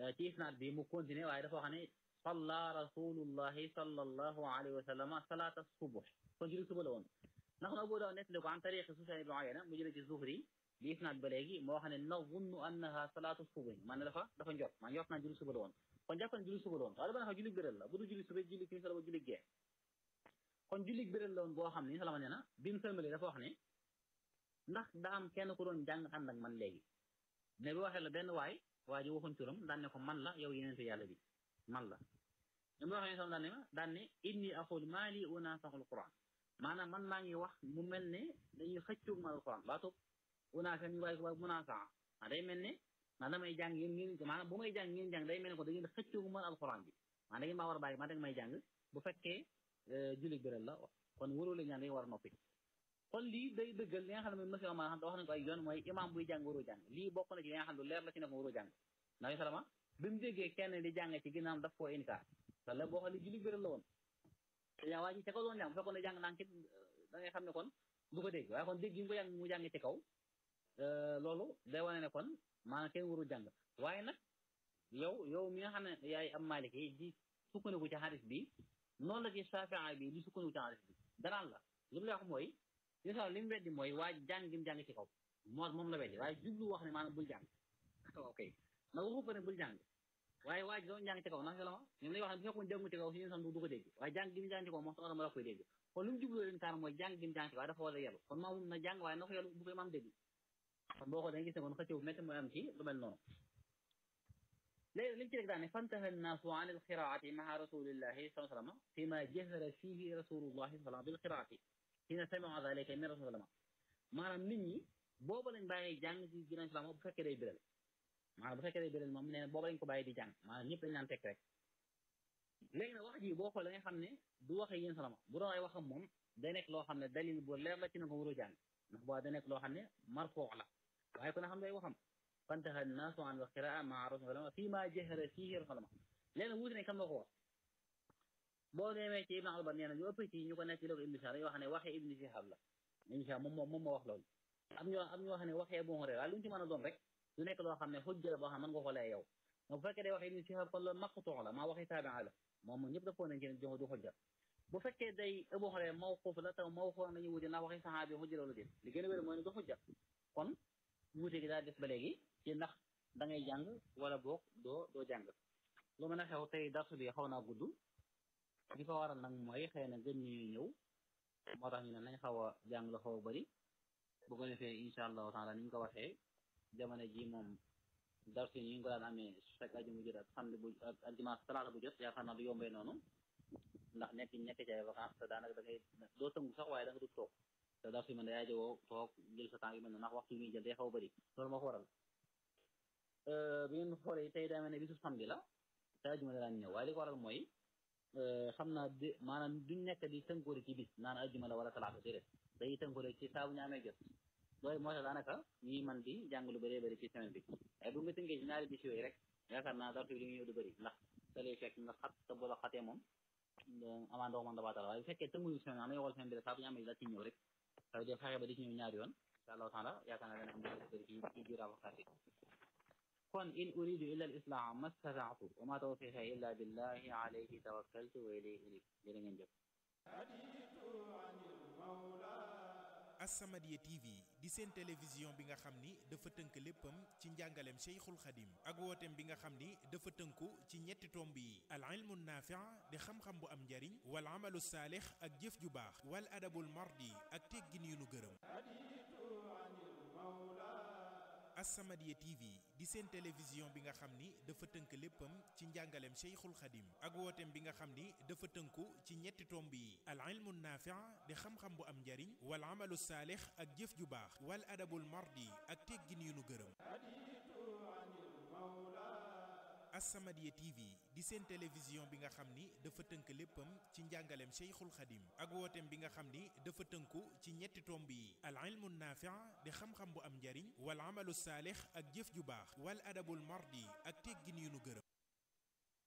ci isnaad bi mu continué waaye dafa wax ne salla rasulullahi sallallahu alayhi wa sallam salaata subuh kon julli suba la woon ndax na Abu Daawud nettali ko an tariqi Sufyaan ibn Uyayna mu jële ci Zuhri bi isnaad ba léegi moo xam ne nazunnu annaha salaatu subuh man ne dafa dafa njot man njot naa julli suba la woon kon jàpp na julli suba la woon waaye dama ne julli bëral la bu du julli suba julli timis la ba julli gee kon julli bëral la woon boo xam ne salama nee na bi mu sëlmalee dafa wax ne ndax daa am kenn ku doon jàng ànd ak man léegi ne bi waxee la benn waay waa ji waxuñ turam daan ne ko man la yow yeneen fi yàlla bi man la ñu ma waxee sam daan ne ma daan ne inni aqul maa lii unaasaxul quran maanaam man maa ngi wax mu mel ne dañuy xëccoog ma alquran baatub unaasa ñu waaye waaye munaasaa ah day mel ne maa damay jàng yéen ngeen maanaam bu may jàng ngeen jàng day mel ne ko da ngeen xëccoog ma alquran bi maa da ngeen maa war a bàyyi maa da may jàng bu fekkee julli biral la kon waroo la ñaan day war a noppi kon lii day dëggal li nga xam ne mooy monsieur ma xam te wax nañ ko ay yoon mooy imam buy jàng waroo jàng lii bokk na ci li nga xam ne leer la ci ne ko waroo jàng ndax salama bi mu déggee kenn di jàng ci ginnaam daf koo inkaar te la boo xam ne julli biral la woon yaa waa ji ca kaw doon jàng bu fekkoon ne jàng naan ci da ngay xam ne kon du ko dégg waaye kon dégg yi mu ko jàng mu jàng ci kaw loolu day wane ne kon maanaam kenn warul jàng waaye nag yow yow mi nga xam ne yaay am maliki yi di sukkandiku ci xadis bi noonu la ci Shaafi'i bi di sukkandiku ci xadis bi danaan la li mu lay wax mooy yéen li mu weddi mooy waa jàng gi mu jàng ci kaw moo moom la weddi waaye jublu wax ne maanaam bul jàng ok nag waxu ko ne bul jàng waaye waa ji doon jàng ci kaw ndax la ma ñoom lay wax ne bu fekkoon jàngu ci kaw si yéen sax du ko dégg waaye jàng gi mu jàng ci kaw moo tax ma la koy dégg kon lu mu jublu leen kaar mooy jàng gi mu jàng ci kaw waaye dafa war a yelu kon maa mun na jàng waaye na ko yelu bu koy maam dégg kon boo ko da nga gis ne kon xëccëw métti mooy am ci lu mel noonu léegi li mu ci rek daal ne fantaha nnaasu an alqiraati maa rasulillahi saa sallam fi ma jahara fihi rasulullahi sallam bil qiraati hina sami'a dhalika min rasulillah maanaam nit ñi booba lañ bàyyi jàng ci ginnaaw islam bu fekkee day biral maanaam bu fekkee day biral moom nee na booba lañ ko bàyyi di jàng maanaam ñëpp dañ naan tekk rek léegi nag wax ji boo xoolee nga xam ne du waxee yéen salama bu doon ay waxam moom day nekk loo xam ne dalil bu leer la ci ne ko waroo jàng ndax boo day nekk loo xam ne marfoo la waaye ku ne xam day waxam fantaha nnaasu an alqiraa maa rasulillah fii ma jahara fihi rasulillah léegi nag wuute ne kam la ko wax boo demee ci Ibn Albar nee na ñu ëpp ci ñu ko nekk ci la ko Ibn Shihab dañoo wax ne waxee Ibn Shihab la Ibn Shihab moom moom moom moo wax loolu am ñoo am ñoo xam ne waxee Abu Hurayra waaye lu ñu ci mën a doon rek du nekk loo xam ne xujja la boo xam ne mën nga ko lay yow donc bu fekkee day waxee Ibn Shihab kon loolu maqtu la maa waxee taabia la moom moom ñëpp dafoo nañ ci ne jox du xujja bu fekkee day Abu Hurayra mawquf la taw mawquf nañu wuute ndax waxee saxaabi xujja loolu déet li gën a wér mooy ne du xujja kon wuute gi daal des ba léegi ci ndax da ngay jàng wala boog doo doo jàng lu mën a xew tey darsu bi xaw naa gudd li ko waral nag mooy xëy na gën ñuy ñëw moo tax ñu ne nañ xaw a jàng la xaw a bëri bu ko defee incha allahu taala ni ñu ko waxee jamono ji moom darsu yi ñu ngi ko daan amee chaque aju mu jot ak samedi bu ak dimanche talaata bu jot yaakaar naa du yombee noonu ndax nekk nekk ci ay vacances te daanaka da ngay doo tëngu sax waaye da nga du toog te darsu yi man day ajowoo toog jël sa temps yu mel noonu ndax waxtu yi ñuy jël day xaw a bëri loolu moo ko waral bi ngeen xoolee tey daa mel ne bisu samedi la te ajuma daan ñëw waaye li ko waral mooy xam naa di maanaam duñ nekk di tënkoori ci bis naan ajjuma la wala talaata déedéet day tënkoori ci saa bu ñu amee jot loolu moo tax daanaka ñuy man di jàng lu bëree bëri ci semaine bi waaye bu nga tënkee ci ñaari bis yooyu rek yaakaar naa dartu bi li nga ñëw du bëri ndax da lay fekk nga xat te bu la xatee moom amaa ndox man dabaatal waaye bu fekkee tënkuñu semaine am na yow semaine bi rek saa bu ñu amee la ci ñëw rek ça veut dire fexe ba di ci ñëw ñaari yoon incha allahu taala yaakaar naa dana am lu bëri ci ci biir avocat yi kon in uridu illa al islaha ma stataatu wa ma tawfiqi illa billahi alayhi tawakkaltu wa ilayhi unib jërë ngeen jëf As-Samadiyya TV di seen télévision bi nga xam ni dafa tënk léppam ci njàngaleem Cheikhul Khadim ak wooteem bi nga xam ni dafa tënku ci ñetti tomb yi al ilmu naafi' di xam-xam bu am njariñ wal amalu saalix ak jëf ju baax wal adabul mardi ak teggin yu nu gërëm As-Samadiyya TV di seen télévision bi nga xam ni dafa tënk léppam ci njàngaleem Cheikhul Khadim ak wooteem bi nga xam ni dafa tënku ci ñetti tomb yi al ilmu naafi' di xam-xam bu am njariñ wal amalu saalix ak jëf ju baax wal adabul mardi ak teggin yu nu gërëm As-Samadiyya TV di seen télévision bi nga xam ni dafa tënk léppam ci njàngaleem Cheikhul Khadim ak wooteem bi nga xam ni dafa tënku ci ñetti tomb yi al ilmu naafi' di xam-xam bu am njariñ wal amalu saalix ak jëf ju baax wal adabul mardi ak teggin yu nu gërëm